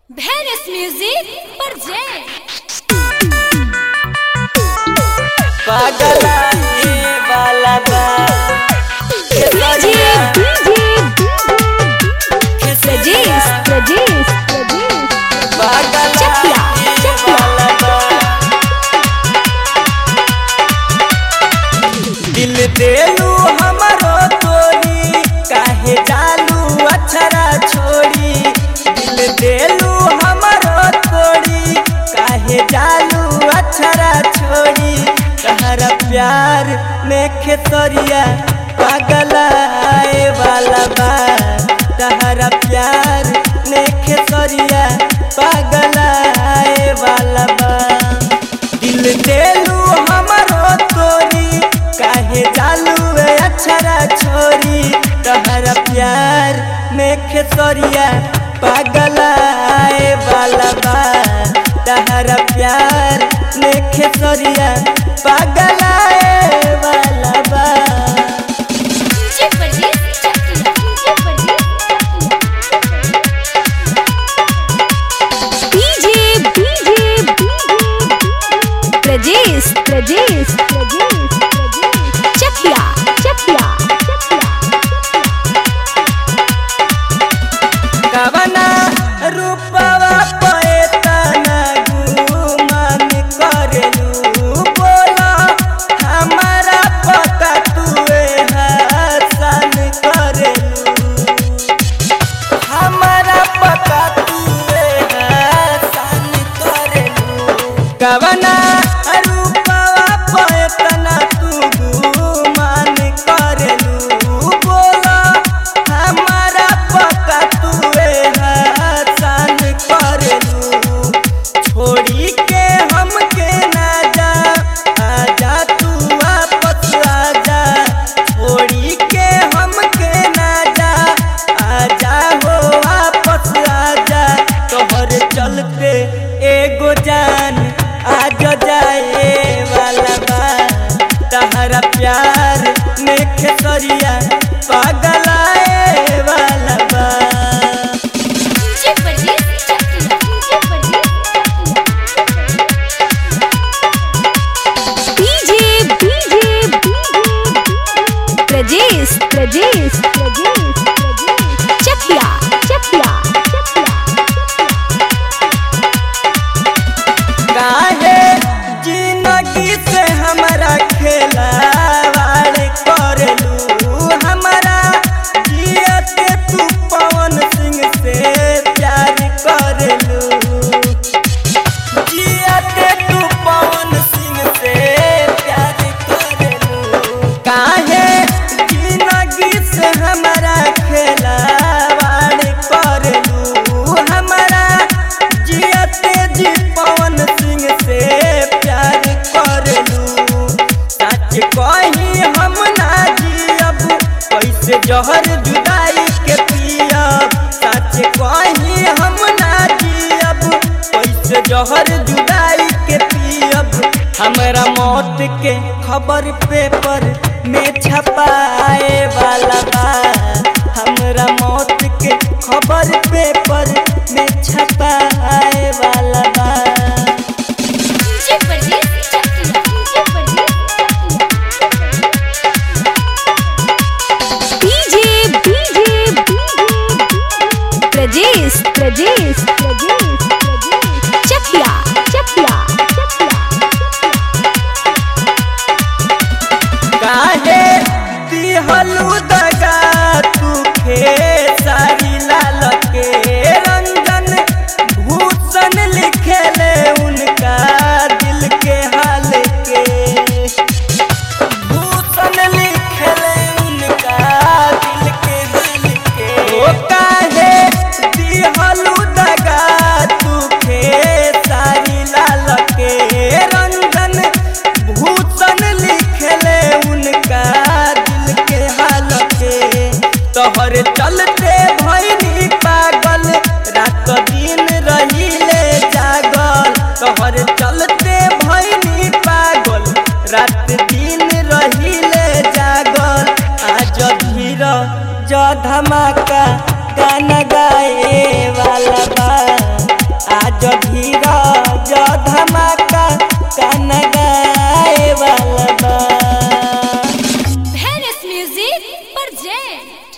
Venus Music presents पगलाने वाला बा DJ Rajesh Rajesh पगलाने चकिया, चकिया। वाला बा दिल देलू हमरो तोरी काहे जालू अछरा छोड़ी दिल देलू हमरो तोरी काहे जालू अछरा छोड़ी तहरा प्यार में खेतरिया पगलाए वाला बा तहरा प्यार में खेतरिया पगलाए वाला बा दिल देलू हमरो तोरी काहे जालू ए अक्षरा छोरी तहरा प्यार में खेतरिया पगलाए वाला बा तहरा प्यार में खेतरिया पगलाए वाला बा DJ Rajesh DJ Rajesh Rajesh Chakia Chakia कवना रूपवा पैतना गुमान करेलू बोला हमारा पता तुए हसन करेलू हमारा पता तुए हसन करेलू कवना रूपवा पैतना तू गुमान करेलू बोला हमारा पता तुए हसन करेलू छोड़ी के हमके ना जा आजा तू वापस आजा छोड़ी के हमके ना जा आजा हो वापस आजा तोहर चलते एगो जान आज जाए वाला बा तहरा प्यार में खेतरिया पगलाए वाला बा DJ Rajesh Rajesh Chakia Chakia काहे जिंदगी से हमारा खेलावाड़ करलू हमारा जियते तू पवन सिंह से प्यार करलू जियते तू पवन सिंह से प्यार करलू काहे जिंदगी से हमारा खेलावाड़ करलू हमारा जियते जी पवन सिंह से प्यार करलू सच कही हम ना जियब कैसे जहर जुदाई के पियब सच कही हम ना जियब कैसे जहर जुदाई के पियब हमरा मौत के खबर पेपर में छपाए वाला बा हमरा मौत के खबर पेपर में छपाए वाला बा DJ Rajesh Rajesh Chakia Chakia काहे दिहलू दगा तू खे सारी लाल के रंजन भूषण लिखेले उनका दिल के हाल के भूषण लिखेले उनका दिल के हाल के ओ काहे दिहलू दगा तू present